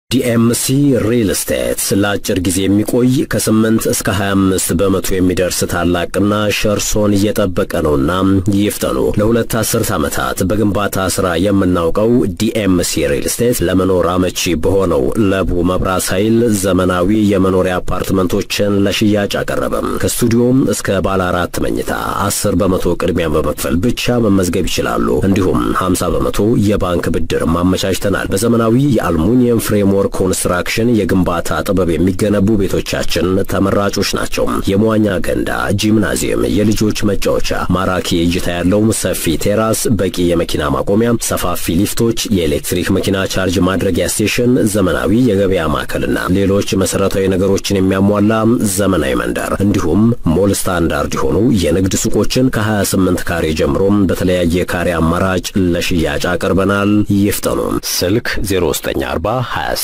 ዲኤምሲ ሪል ስቴት ለአጭር ጊዜ የሚቆይ ከ8 እስከ 25 በመቶ የሚደርስ ታላቅ ቅናሽ እርሶን እየጠበቀ ነውና ይፍጠኑ። ለሁለት አስርት ዓመታት በግንባታ ሥራ የምናውቀው ዲኤምሲ ሪል ስቴት ለመኖር አመቺ በሆነው ለቡ መብራት ኃይል ዘመናዊ የመኖሪያ አፓርትመንቶችን ለሽያጭ አቀረበም። ከስቱዲዮም እስከ ባለ አራት መኝታ 10 በመቶ ቅድሚያ በመክፈል ብቻ መመዝገብ ይችላሉ። እንዲሁም 50 በመቶ የባንክ ብድር ማመቻችተናል። በዘመናዊ የአልሙኒየም ፍሬም ወርክ ኮንስትራክሽን የግንባታ ጥበብ የሚገነቡ ቤቶቻችን ተመራጮች ናቸው። የመዋኛ ገንዳ፣ ጂምናዚየም፣ የልጆች መጫወቻ፣ ማራኪ እይታ ያለው ሰፊ ቴራስ፣ በቂ የመኪና ማቆሚያ፣ ሰፋፊ ሊፍቶች፣ የኤሌክትሪክ መኪና ቻርጅ ማድረጊያ ስቴሽን፣ ዘመናዊ የገበያ ማዕከልና ሌሎች መሰረታዊ ነገሮችን የሚያሟላ ዘመናዊ መንደር እንዲሁም ሞል ስታንዳርድ የሆኑ የንግድ ሱቆችን ከ28 ካሬ ጀምሮም በተለያየ ካሬ አማራጭ ለሽያጭ አቅርበናል። ይፍጠኑ። ስልክ 0940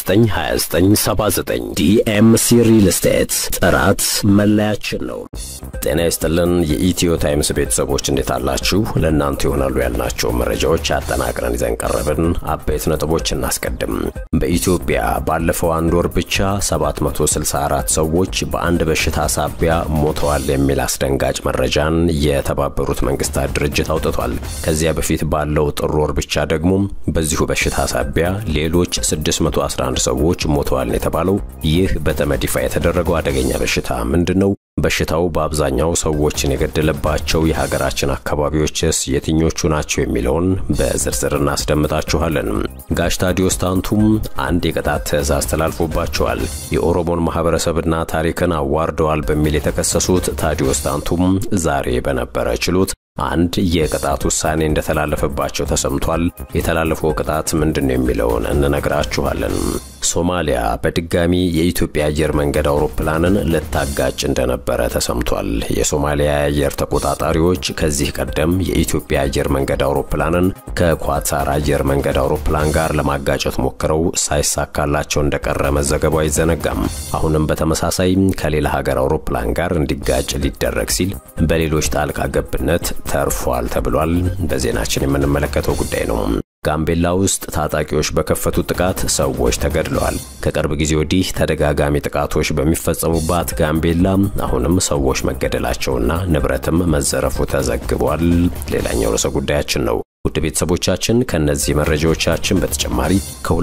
292979 ዲኤምሲ ሪል ስቴት ጥራት መለያችን ነው። ጤና ይስጥልን የኢትዮ ታይምስ ቤተሰቦች እንዴት አላችሁ? ለእናንተ ይሆናሉ ያልናቸው መረጃዎች አጠናቅረን ይዘን ቀረብን። አበይት ነጥቦች እናስቀድም። በኢትዮጵያ ባለፈው አንድ ወር ብቻ 764 ሰዎች በአንድ በሽታ ሳቢያ ሞተዋል የሚል አስደንጋጭ መረጃን የተባበሩት መንግስታት ድርጅት አውጥቷል። ከዚያ በፊት ባለው ጥር ወር ብቻ ደግሞ በዚሁ በሽታ ሳቢያ ሌሎች 611 ሰዎች ሞተዋል የተባለው ይህ በተመድ ይፋ የተደረገው አደገኛ በሽታ ምንድን ነው? በሽታው በአብዛኛው ሰዎችን የገደለባቸው የሀገራችን አካባቢዎችስ የትኞቹ ናቸው የሚለውን በዝርዝር እናስደምጣችኋለን። ጋሽ ታዲዮስ ታንቱም አንድ የቅጣት ትዕዛዝ ተላልፎባቸዋል። የኦሮሞን ማህበረሰብና ታሪክን አዋርደዋል በሚል የተከሰሱት ታዲዮስ ታንቱም ዛሬ በነበረ ችሎት አንድ የቅጣት ውሳኔ እንደተላለፈባቸው ተሰምቷል። የተላለፈው ቅጣት ምንድን ነው የሚለውን እንነግራችኋለን። ሶማሊያ በድጋሚ የኢትዮጵያ አየር መንገድ አውሮፕላንን ልታጋጭ እንደነበረ ተሰምቷል። የሶማሊያ የአየር ተቆጣጣሪዎች ከዚህ ቀደም የኢትዮጵያ አየር መንገድ አውሮፕላንን ከኳታር አየር መንገድ አውሮፕላን ጋር ለማጋጨት ሞክረው ሳይሳካላቸው እንደቀረ መዘገቡ አይዘነጋም። አሁንም በተመሳሳይ ከሌላ ሀገር አውሮፕላን ጋር እንዲጋጭ ሊደረግ ሲል በሌሎች ጣልቃ ገብነት ተርፏል ተብሏል። በዜናችን የምንመለከተው ጉዳይ ነው። ጋምቤላ ውስጥ ታጣቂዎች በከፈቱት ጥቃት ሰዎች ተገድለዋል። ከቅርብ ጊዜ ወዲህ ተደጋጋሚ ጥቃቶች በሚፈጸሙባት ጋምቤላ አሁንም ሰዎች መገደላቸውና ንብረትም መዘረፉ ተዘግቧል። ሌላኛው ርዕሰ ጉዳያችን ነው። ውድ ቤተሰቦቻችን ከነዚህ መረጃዎቻችን በተጨማሪ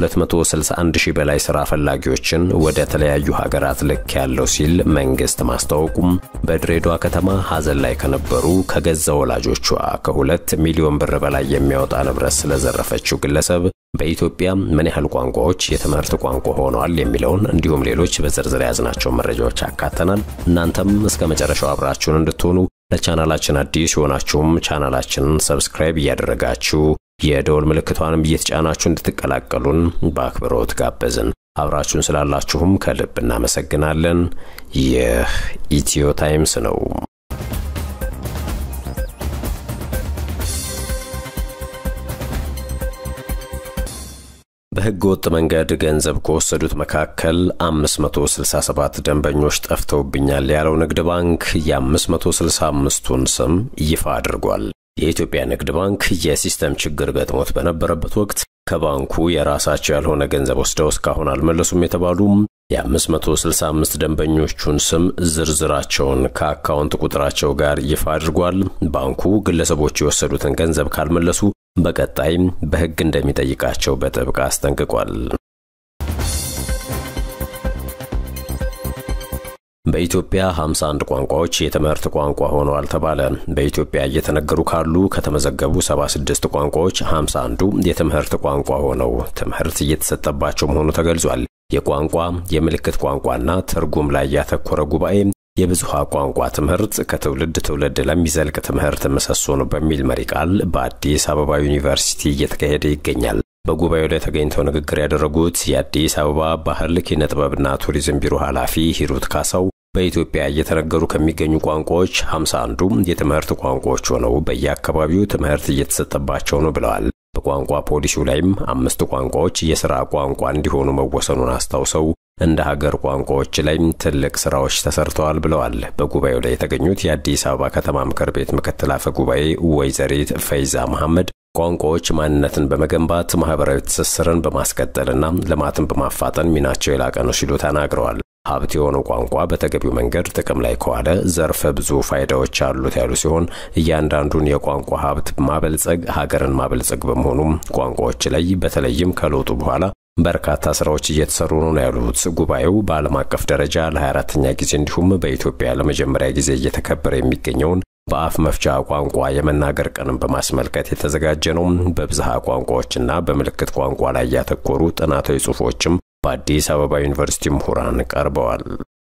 ከ261 ሺህ በላይ ስራ ፈላጊዎችን ወደ ተለያዩ ሀገራት ልክ ያለው ሲል መንግስት ማስታወቁም፣ በድሬዳዋ ከተማ ሀዘን ላይ ከነበሩ ከገዛ ወላጆቿ ከሁለት ሚሊዮን ብር በላይ የሚያወጣ ንብረት ስለዘረፈችው ግለሰብ በኢትዮጵያ ምን ያህል ቋንቋዎች የትምህርት ቋንቋ ሆነዋል የሚለውን እንዲሁም ሌሎች በዝርዝር የያዝናቸው መረጃዎች አካተናል። እናንተም እስከ መጨረሻው አብራችሁን እንድትሆኑ ለቻናላችን አዲስ የሆናችሁም ቻናላችንን ሰብስክራይብ እያደረጋችሁ የደወል ምልክቷንም እየተጫናችሁ እንድትቀላቀሉን በአክብሮት ጋበዝን። አብራችሁን ስላላችሁም ከልብ እናመሰግናለን። ይህ ኢትዮ ታይምስ ነው። በሕገ ወጥ መንገድ ገንዘብ ከወሰዱት መካከል 567 ደንበኞች ጠፍተውብኛል ያለው ንግድ ባንክ የ565ቱን ስም ይፋ አድርጓል። የኢትዮጵያ ንግድ ባንክ የሲስተም ችግር ገጥሞት በነበረበት ወቅት ከባንኩ የራሳቸው ያልሆነ ገንዘብ ወስደው እስካሁን አልመለሱም የተባሉ የ565 ደንበኞቹን ስም ዝርዝራቸውን ከአካውንት ቁጥራቸው ጋር ይፋ አድርጓል። ባንኩ ግለሰቦቹ የወሰዱትን ገንዘብ ካልመለሱ በቀጣይም በሕግ እንደሚጠይቃቸው በጥብቅ አስጠንቅቋል። በኢትዮጵያ 51 ቋንቋዎች የትምህርት ቋንቋ ሆነዋል ተባለ። በኢትዮጵያ እየተነገሩ ካሉ ከተመዘገቡ 76 ቋንቋዎች 51ዱ የትምህርት ቋንቋ ሆነው ትምህርት እየተሰጠባቸው መሆኑ ተገልጿል። የቋንቋ የምልክት ቋንቋና ትርጉም ላይ ያተኮረ ጉባኤ የብዙሃ ቋንቋ ትምህርት ከትውልድ ትውልድ ለሚዘልቅ ትምህርት ምሰሶ ነው በሚል መሪ ቃል በአዲስ አበባ ዩኒቨርሲቲ እየተካሄደ ይገኛል። በጉባኤው ላይ ተገኝተው ንግግር ያደረጉት የአዲስ አበባ ባህል ኪነ ጥበብና ቱሪዝም ቢሮ ኃላፊ ሂሩት ካሳው በኢትዮጵያ እየተነገሩ ከሚገኙ ቋንቋዎች 51ዱ የትምህርት ቋንቋዎች ሆነው በየአካባቢው ትምህርት እየተሰጠባቸው ነው ብለዋል። በቋንቋ ፖሊሲው ላይም አምስት ቋንቋዎች የሥራ ቋንቋ እንዲሆኑ መወሰኑን አስታውሰው እንደ ሀገር ቋንቋዎች ላይ ትልቅ ስራዎች ተሰርተዋል ብለዋል። በጉባኤው ላይ የተገኙት የአዲስ አበባ ከተማ ምክር ቤት ምክትል አፈ ጉባኤ ወይዘሪት ፈይዛ መሐመድ ቋንቋዎች ማንነትን በመገንባት ማህበራዊ ትስስርን በማስቀጠልና ልማትን በማፋጠን ሚናቸው የላቀ ነው ሲሉ ተናግረዋል። ሀብት የሆነው ቋንቋ በተገቢው መንገድ ጥቅም ላይ ከዋለ ዘርፈ ብዙ ፋይዳዎች አሉት ያሉ ሲሆን እያንዳንዱን የቋንቋ ሀብት ማበልጸግ ሀገርን ማበልጸግ በመሆኑም ቋንቋዎች ላይ በተለይም ከለውጡ በኋላ በርካታ ስራዎች እየተሰሩ ነው ያሉት ጉባኤው በዓለም አቀፍ ደረጃ ለ24ተኛ ጊዜ እንዲሁም በኢትዮጵያ ለመጀመሪያ ጊዜ እየተከበረ የሚገኘውን በአፍ መፍቻ ቋንቋ የመናገር ቀንን በማስመልከት የተዘጋጀ ነው። በብዝሃ ቋንቋዎችና በምልክት ቋንቋ ላይ ያተኮሩ ጥናታዊ ጽሑፎችም በአዲስ አበባ ዩኒቨርሲቲ ምሁራን ቀርበዋል።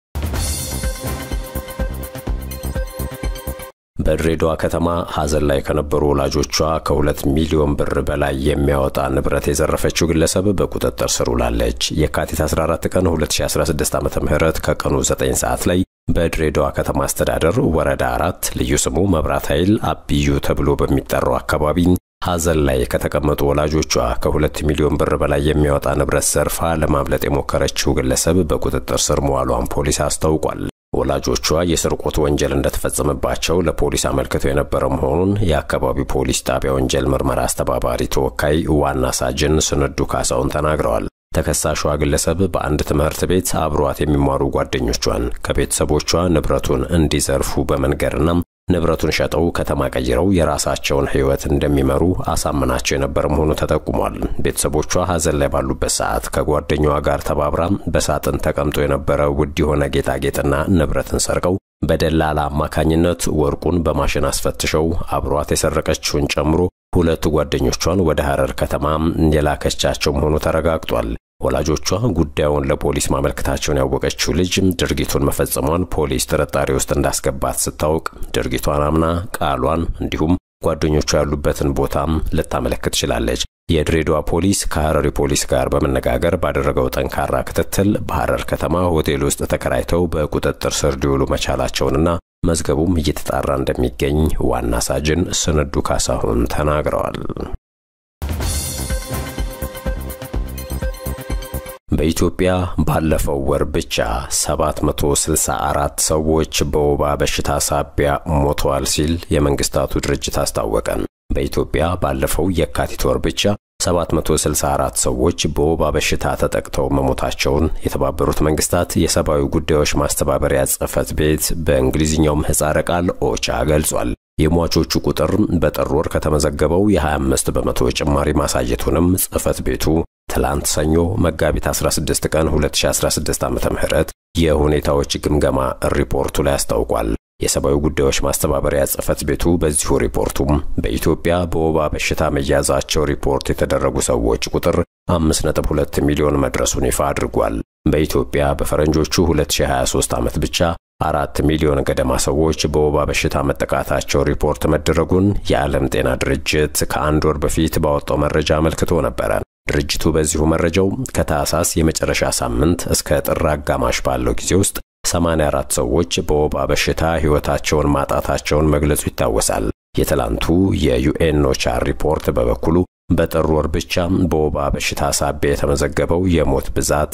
በድሬዳዋ ከተማ ሐዘን ላይ ከነበሩ ወላጆቿ ከሁለት ሚሊዮን ብር በላይ የሚያወጣ ንብረት የዘረፈችው ግለሰብ በቁጥጥር ስር ውላለች። የካቲት 14 ቀን 2016 ዓ ም ከቀኑ 9 ሰዓት ላይ በድሬዳዋ ከተማ አስተዳደር ወረዳ አራት ልዩ ስሙ መብራት ኃይል አብዩ ተብሎ በሚጠራው አካባቢ ሐዘን ላይ ከተቀመጡ ወላጆቿ ከሁለት ሚሊዮን ብር በላይ የሚያወጣ ንብረት ዘርፋ ለማምለጥ የሞከረችው ግለሰብ በቁጥጥር ስር መዋሏን ፖሊስ አስታውቋል። ወላጆቿ የስርቆት ወንጀል እንደተፈጸመባቸው ለፖሊስ አመልክተው የነበረ መሆኑን የአካባቢው ፖሊስ ጣቢያ ወንጀል ምርመራ አስተባባሪ ተወካይ ዋና ሳጅን ስንዱ ካሳውን ተናግረዋል። ተከሳሿ ግለሰብ በአንድ ትምህርት ቤት አብሯት የሚማሩ ጓደኞቿን ከቤተሰቦቿ ንብረቱን እንዲዘርፉ በመንገርና ንብረቱን ሸጠው ከተማ ቀይረው የራሳቸውን ሕይወት እንደሚመሩ አሳምናቸው የነበረ መሆኑ ተጠቁሟል። ቤተሰቦቿ ሐዘን ላይ ባሉበት ሰዓት ከጓደኛዋ ጋር ተባብራ በሳጥን ተቀምጦ የነበረ ውድ የሆነ ጌጣጌጥና ንብረትን ሰርቀው በደላላ አማካኝነት ወርቁን በማሽን አስፈትሸው አብሯት የሰረቀችውን ጨምሮ ሁለቱ ጓደኞቿን ወደ ሐረር ከተማ የላከቻቸው መሆኑ ተረጋግጧል። ወላጆቿ ጉዳዩን ለፖሊስ ማመልከታቸውን ያወቀችው ልጅ ድርጊቱን መፈጸሟን ፖሊስ ጥርጣሬ ውስጥ እንዳስገባት ስታውቅ ድርጊቷን አምና ቃሏን እንዲሁም ጓደኞቿ ያሉበትን ቦታም ልታመለክት ችላለች። የድሬዳዋ ፖሊስ ከሐረሪ ፖሊስ ጋር በመነጋገር ባደረገው ጠንካራ ክትትል በሐረር ከተማ ሆቴል ውስጥ ተከራይተው በቁጥጥር ስር ሊውሉ መቻላቸውንና መዝገቡም እየተጣራ እንደሚገኝ ዋና ሳጅን ስንዱ ካሳሁን ተናግረዋል። በኢትዮጵያ ባለፈው ወር ብቻ 764 ሰዎች በወባ በሽታ ሳቢያ ሞተዋል ሲል የመንግስታቱ ድርጅት አስታወቀ። በኢትዮጵያ ባለፈው የካቲት ወር ብቻ 764 ሰዎች በወባ በሽታ ተጠቅተው መሞታቸውን የተባበሩት መንግስታት የሰብአዊ ጉዳዮች ማስተባበሪያ ጽሕፈት ቤት በእንግሊዝኛው ምህጻረ ቃል ኦቻ ገልጿል። የሟቾቹ ቁጥር በጥር ወር ከተመዘገበው የ25 በመቶ ጭማሪ ማሳየቱንም ጽሕፈት ቤቱ ትላንት ሰኞ መጋቢት 16 ቀን 2016 ዓ ም የሁኔታዎች ግምገማ ሪፖርቱ ላይ አስታውቋል። የሰብአዊ ጉዳዮች ማስተባበሪያ ጽሕፈት ቤቱ በዚሁ ሪፖርቱም በኢትዮጵያ በወባ በሽታ መያዛቸው ሪፖርት የተደረጉ ሰዎች ቁጥር 5.2 ሚሊዮን መድረሱን ይፋ አድርጓል። በኢትዮጵያ በፈረንጆቹ 2023 ዓመት ብቻ አራት ሚሊዮን ገደማ ሰዎች በወባ በሽታ መጠቃታቸው ሪፖርት መደረጉን የዓለም ጤና ድርጅት ከአንድ ወር በፊት ባወጣው መረጃ አመልክቶ ነበረ። ድርጅቱ በዚሁ መረጃው ከታህሳስ የመጨረሻ ሳምንት እስከ ጥር አጋማሽ ባለው ጊዜ ውስጥ 84 ሰዎች በወባ በሽታ ሕይወታቸውን ማጣታቸውን መግለጹ ይታወሳል። የትላንቱ የዩኤን ኦቻ ሪፖርት በበኩሉ በጥር ወር ብቻ በወባ በሽታ ሳቢያ የተመዘገበው የሞት ብዛት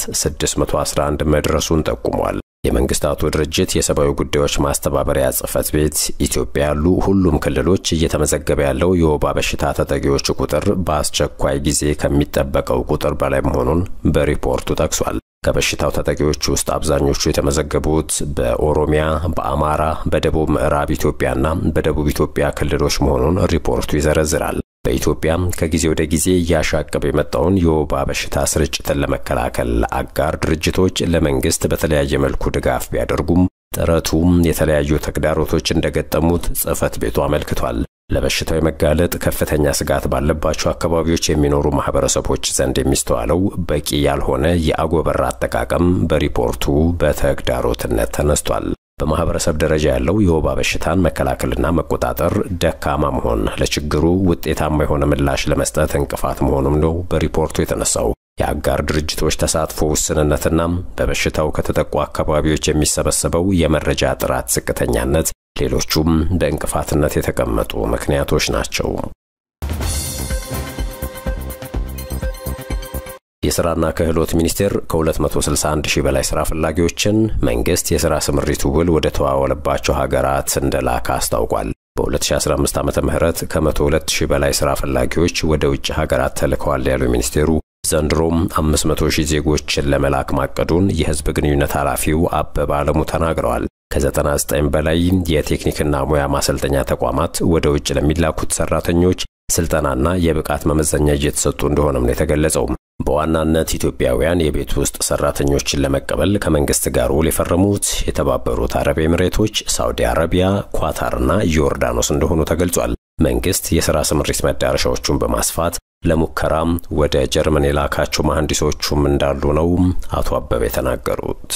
611 መድረሱን ጠቁሟል። የመንግስታቱ ድርጅት የሰብአዊ ጉዳዮች ማስተባበሪያ ጽሕፈት ቤት ኢትዮጵያ ያሉ ሁሉም ክልሎች እየተመዘገበ ያለው የወባ በሽታ ተጠቂዎች ቁጥር በአስቸኳይ ጊዜ ከሚጠበቀው ቁጥር በላይ መሆኑን በሪፖርቱ ጠቅሷል። ከበሽታው ተጠቂዎች ውስጥ አብዛኞቹ የተመዘገቡት በኦሮሚያ፣ በአማራ፣ በደቡብ ምዕራብ ኢትዮጵያና በደቡብ ኢትዮጵያ ክልሎች መሆኑን ሪፖርቱ ይዘረዝራል። በኢትዮጵያ ከጊዜ ወደ ጊዜ እያሻቀበ የመጣውን የወባ በሽታ ስርጭትን ለመከላከል አጋር ድርጅቶች ለመንግስት በተለያየ መልኩ ድጋፍ ቢያደርጉም ጥረቱም የተለያዩ ተግዳሮቶች እንደገጠሙት ጽሕፈት ቤቱ አመልክቷል። ለበሽታው የመጋለጥ ከፍተኛ ስጋት ባለባቸው አካባቢዎች የሚኖሩ ማህበረሰቦች ዘንድ የሚስተዋለው በቂ ያልሆነ የአጎበር አጠቃቀም በሪፖርቱ በተግዳሮትነት ተነስቷል። በማህበረሰብ ደረጃ ያለው የወባ በሽታን መከላከልና መቆጣጠር ደካማ መሆን ለችግሩ ውጤታማ የሆነ ምላሽ ለመስጠት እንቅፋት መሆኑም ነው በሪፖርቱ የተነሳው። የአጋር ድርጅቶች ተሳትፎ ውስንነትና በበሽታው ከተጠቁ አካባቢዎች የሚሰበሰበው የመረጃ ጥራት ዝቅተኛነት ሌሎቹም በእንቅፋትነት የተቀመጡ ምክንያቶች ናቸው። የሥራና ክህሎት ሚኒስቴር ከ261 ሺህ በላይ ሥራ ፈላጊዎችን መንግሥት የሥራ ስምሪቱ ውል ወደ ተዋወለባቸው ሀገራት እንደላከ አስታውቋል። በ2015 ዓ ም ከ102 ሺህ በላይ ሥራ ፈላጊዎች ወደ ውጭ ሀገራት ተልከዋል ያሉ ሚኒስቴሩ ዘንድሮም 500 ሺህ ዜጎችን ለመላክ ማቀዱን የሕዝብ ግንኙነት ኃላፊው አበበ አለሙ ተናግረዋል። ከ99 በላይ የቴክኒክና ሙያ ማሰልጠኛ ተቋማት ወደ ውጭ ለሚላኩት ሰራተኞች ስልጠናና የብቃት መመዘኛ እየተሰጡ እንደሆነም ነው የተገለጸው። በዋናነት ኢትዮጵያውያን የቤት ውስጥ ሰራተኞችን ለመቀበል ከመንግስት ጋር ውል የፈረሙት የተባበሩት አረብ ኤምሬቶች፣ ሳውዲ አረቢያ፣ ኳታርና ዮርዳኖስ እንደሆኑ ተገልጿል። መንግስት የሥራ ስምሪት መዳረሻዎቹን በማስፋት ለሙከራም ወደ ጀርመን የላካቸው መሐንዲሶቹም እንዳሉ ነው አቶ አበበ የተናገሩት።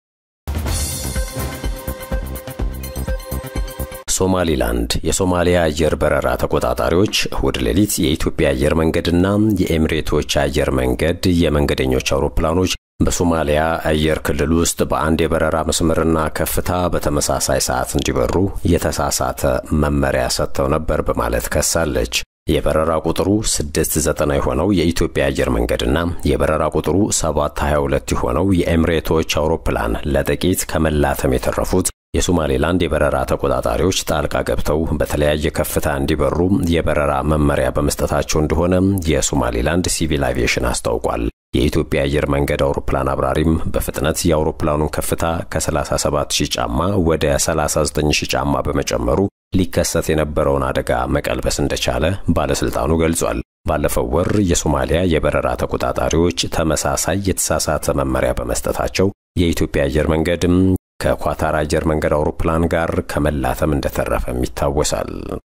ሶማሊላንድ የሶማሊያ አየር በረራ ተቆጣጣሪዎች እሁድ ሌሊት የኢትዮጵያ አየር መንገድና የኤሚሬቶች አየር መንገድ የመንገደኞች አውሮፕላኖች በሶማሊያ አየር ክልል ውስጥ በአንድ የበረራ መስመርና ከፍታ በተመሳሳይ ሰዓት እንዲበሩ የተሳሳተ መመሪያ ሰጥተው ነበር በማለት ከሳለች። የበረራ ቁጥሩ 690 የሆነው የኢትዮጵያ አየር መንገድና የበረራ ቁጥሩ 722 የሆነው የኤሚሬቶች አውሮፕላን ለጥቂት ከመላተም የተረፉት የሶማሌላንድ የበረራ ተቆጣጣሪዎች ጣልቃ ገብተው በተለያየ ከፍታ እንዲበሩ የበረራ መመሪያ በመስጠታቸው እንደሆነ የሶማሌላንድ ሲቪል አቪዬሽን አስታውቋል። የኢትዮጵያ አየር መንገድ አውሮፕላን አብራሪም በፍጥነት የአውሮፕላኑን ከፍታ ከ37000 ጫማ ወደ 39000 ጫማ በመጨመሩ ሊከሰት የነበረውን አደጋ መቀልበስ እንደቻለ ባለስልጣኑ ገልጿል። ባለፈው ወር የሶማሊያ የበረራ ተቆጣጣሪዎች ተመሳሳይ የተሳሳተ መመሪያ በመስጠታቸው የኢትዮጵያ አየር መንገድም ከኳታር አየር መንገድ አውሮፕላን ጋር ከመላተም እንደተረፈም ይታወሳል።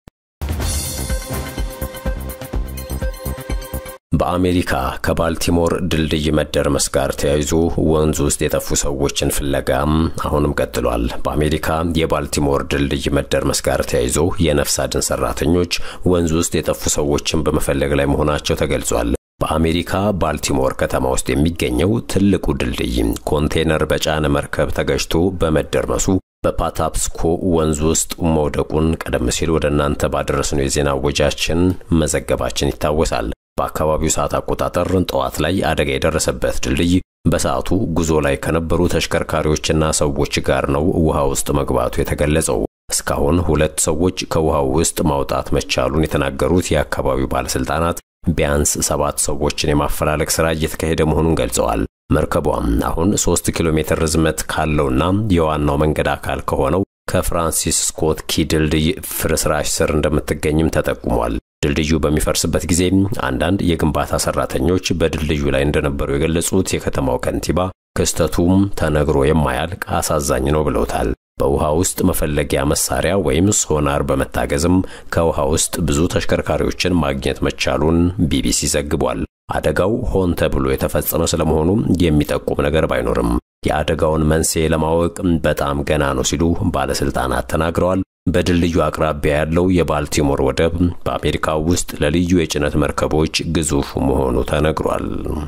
በአሜሪካ ከባልቲሞር ድልድይ መደርመስ ጋር ተያይዞ ወንዝ ውስጥ የጠፉ ሰዎችን ፍለጋም አሁንም ቀጥሏል። በአሜሪካ የባልቲሞር ድልድይ መደርመስ ጋር ተያይዞ የነፍስ አድን ሰራተኞች ወንዝ ውስጥ የጠፉ ሰዎችን በመፈለግ ላይ መሆናቸው ተገልጿል። በአሜሪካ ባልቲሞር ከተማ ውስጥ የሚገኘው ትልቁ ድልድይ ኮንቴነር በጫነ መርከብ ተገጭቶ በመደርመሱ በፓታፕስኮ ወንዝ ውስጥ መውደቁን ቀደም ሲል ወደ እናንተ ባደረስነው የዜና ወጃችን መዘገባችን ይታወሳል። በአካባቢው ሰዓት አቆጣጠር ጠዋት ላይ አደጋ የደረሰበት ድልድይ በሰዓቱ ጉዞ ላይ ከነበሩ ተሽከርካሪዎችና ሰዎች ጋር ነው ውሃ ውስጥ መግባቱ የተገለጸው። እስካሁን ሁለት ሰዎች ከውሃው ውስጥ ማውጣት መቻሉን የተናገሩት የአካባቢው ባለስልጣናት ቢያንስ ሰባት ሰዎችን የማፈላለግ ሥራ እየተካሄደ መሆኑን ገልጸዋል። መርከቧም አሁን ሶስት ኪሎ ሜትር ርዝመት ካለውና የዋናው መንገድ አካል ከሆነው ከፍራንሲስ ስኮት ኪ ድልድይ ፍርስራሽ ስር እንደምትገኝም ተጠቁሟል። ድልድዩ በሚፈርስበት ጊዜ አንዳንድ የግንባታ ሰራተኞች በድልድዩ ላይ እንደነበሩ የገለጹት የከተማው ከንቲባ ክስተቱም ተነግሮ የማያልቅ አሳዛኝ ነው ብለውታል። በውሃ ውስጥ መፈለጊያ መሳሪያ ወይም ሶናር በመታገዝም ከውሃ ውስጥ ብዙ ተሽከርካሪዎችን ማግኘት መቻሉን ቢቢሲ ዘግቧል። አደጋው ሆን ተብሎ የተፈጸመ ስለመሆኑ የሚጠቁም ነገር ባይኖርም የአደጋውን መንስኤ ለማወቅ በጣም ገና ነው ሲሉ ባለስልጣናት ተናግረዋል። በድልድዩ አቅራቢያ ያለው የባልቲሞር ወደብ በአሜሪካ ውስጥ ለልዩ የጭነት መርከቦች ግዙፍ መሆኑ ተነግሯል።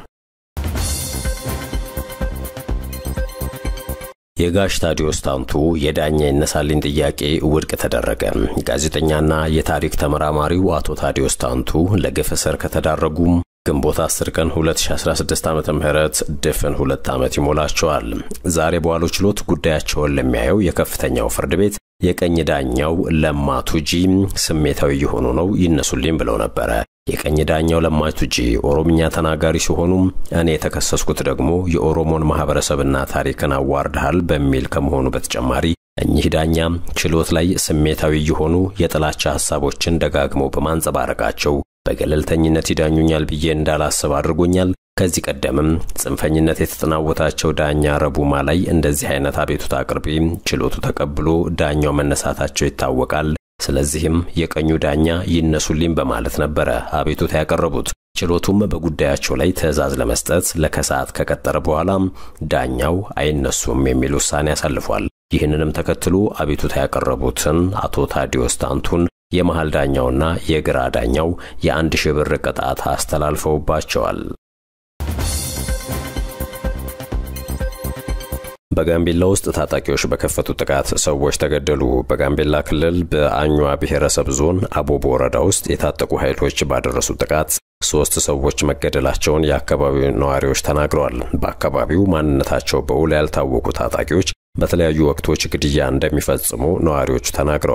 የጋሽ ታዲዮስ ታንቱ የዳኛ ይነሳልኝ ጥያቄ ውድቅ ተደረገ። ጋዜጠኛና የታሪክ ተመራማሪው አቶ ታዲዮስ ታንቱ ለግፍ እስር ከተዳረጉ ግንቦት 10 ቀን 2016 ዓ ም ድፍን ሁለት ዓመት ይሞላቸዋል። ዛሬ በዋለው ችሎት ጉዳያቸውን ለሚያየው የከፍተኛው ፍርድ ቤት የቀኝ ዳኛው ለማ ቱጂ ስሜታዊ የሆኑ ነው ይነሱልኝ ብለው ነበረ። የቀኝ ዳኛው ለማ ቱጂ ኦሮምኛ ተናጋሪ ሲሆኑ እኔ የተከሰስኩት ደግሞ የኦሮሞን ማህበረሰብና ታሪክን አዋርድሃል በሚል ከመሆኑ በተጨማሪ እኚህ ዳኛ ችሎት ላይ ስሜታዊ የሆኑ የጥላቻ ሐሳቦችን ደጋግመው በማንጸባረቃቸው በገለልተኝነት ይዳኙኛል ብዬ እንዳላስብ አድርጎኛል። ከዚህ ቀደምም ጽንፈኝነት የተጠናወታቸው ዳኛ ረቡማ ላይ እንደዚህ አይነት አቤቱታ አቅርቤ ችሎቱ ተቀብሎ ዳኛው መነሳታቸው ይታወቃል። ስለዚህም የቀኙ ዳኛ ይነሱልኝ በማለት ነበረ አቤቱታ ያቀረቡት። ችሎቱም በጉዳያቸው ላይ ትዕዛዝ ለመስጠት ለከሰዓት ከቀጠረ በኋላ ዳኛው አይነሱም የሚል ውሳኔ አሳልፏል። ይህንንም ተከትሎ አቤቱታ ያቀረቡትን አቶ ታዲዮስ ታንቱን የመሃል ዳኛውና የግራ ዳኛው የአንድ ሺህ ብር ቅጣት አስተላልፈውባቸዋል። በጋምቤላ ውስጥ ታጣቂዎች በከፈቱት ጥቃት ሰዎች ተገደሉ። በጋምቤላ ክልል በአኟ ብሔረሰብ ዞን አቦቦ ወረዳ ውስጥ የታጠቁ ኃይሎች ባደረሱት ጥቃት ሶስት ሰዎች መገደላቸውን የአካባቢው ነዋሪዎች ተናግረዋል። በአካባቢው ማንነታቸው በውል ያልታወቁ ታጣቂዎች በተለያዩ ወቅቶች ግድያ እንደሚፈጽሙ ነዋሪዎቹ ተናግረዋል።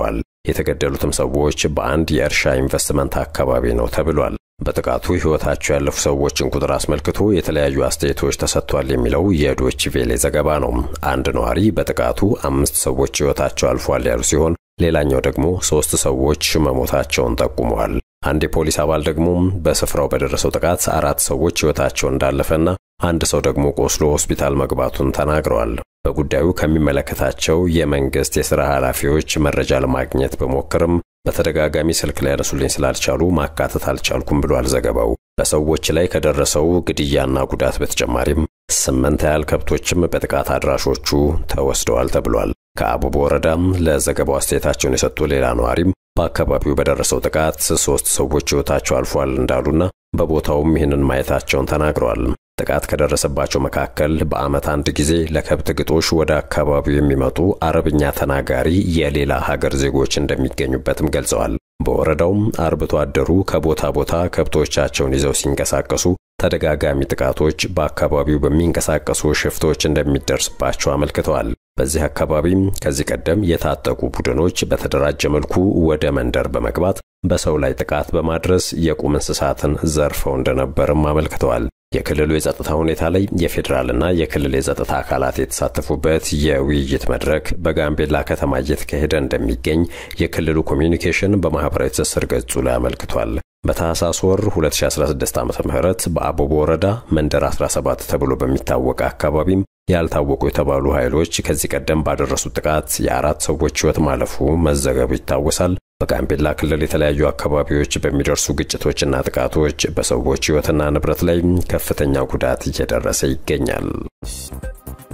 የተገደሉትም ሰዎች በአንድ የእርሻ ኢንቨስትመንት አካባቢ ነው ተብሏል። በጥቃቱ ሕይወታቸው ያለፉ ሰዎችን ቁጥር አስመልክቶ የተለያዩ አስተያየቶች ተሰጥቷል የሚለው የዶች ቬሌ ዘገባ ነው። አንድ ነዋሪ በጥቃቱ አምስት ሰዎች ሕይወታቸው አልፏል ያሉ ሲሆን ሌላኛው ደግሞ ሦስት ሰዎች መሞታቸውን ጠቁመዋል። አንድ የፖሊስ አባል ደግሞ በስፍራው በደረሰው ጥቃት አራት ሰዎች ሕይወታቸው እንዳለፈና አንድ ሰው ደግሞ ቆስሎ ሆስፒታል መግባቱን ተናግረዋል። በጉዳዩ ከሚመለከታቸው የመንግሥት የሥራ ኃላፊዎች መረጃ ለማግኘት በሞክርም በተደጋጋሚ ስልክ ላይ ያነሱልኝ ስላልቻሉ ማካተት አልቻልኩም ብሏል ዘገባው። በሰዎች ላይ ከደረሰው ግድያና ጉዳት በተጨማሪም ስምንት ያህል ከብቶችም በጥቃት አድራሾቹ ተወስደዋል ተብሏል። ከአቡቦ ወረዳም ለዘገባው አስተያየታቸውን የሰጡ ሌላ ነዋሪም በአካባቢው በደረሰው ጥቃት ሶስት ሰዎች ሕይወታቸው አልፏል እንዳሉና በቦታውም ይህንን ማየታቸውን ተናግረዋል። ጥቃት ከደረሰባቸው መካከል በዓመት አንድ ጊዜ ለከብት ግጦሽ ወደ አካባቢው የሚመጡ አረብኛ ተናጋሪ የሌላ ሀገር ዜጎች እንደሚገኙበትም ገልጸዋል። በወረዳውም አርብቶ አደሩ ከቦታ ቦታ ከብቶቻቸውን ይዘው ሲንቀሳቀሱ ተደጋጋሚ ጥቃቶች በአካባቢው በሚንቀሳቀሱ ሽፍቶች እንደሚደርስባቸው አመልክተዋል። በዚህ አካባቢም ከዚህ ቀደም የታጠቁ ቡድኖች በተደራጀ መልኩ ወደ መንደር በመግባት በሰው ላይ ጥቃት በማድረስ የቁም እንስሳትን ዘርፈው እንደነበርም አመልክተዋል። የክልሉ የጸጥታ ሁኔታ ላይ የፌዴራልና የክልል የጸጥታ አካላት የተሳተፉበት የውይይት መድረክ በጋምቤላ ከተማ እየተካሄደ እንደሚገኝ የክልሉ ኮሚዩኒኬሽን በማኅበራዊ ትስስር ገጹ ላይ አመልክቷል። በታህሳስ ወር 2016 ዓ ም በአቦቦ ወረዳ መንደር 17 ተብሎ በሚታወቅ አካባቢም ያልታወቁ የተባሉ ኃይሎች ከዚህ ቀደም ባደረሱት ጥቃት የአራት ሰዎች ሕይወት ማለፉ መዘገቡ ይታወሳል። በጋምቤላ ክልል የተለያዩ አካባቢዎች በሚደርሱ ግጭቶችና ጥቃቶች በሰዎች ሕይወትና ንብረት ላይ ከፍተኛ ጉዳት እየደረሰ ይገኛል።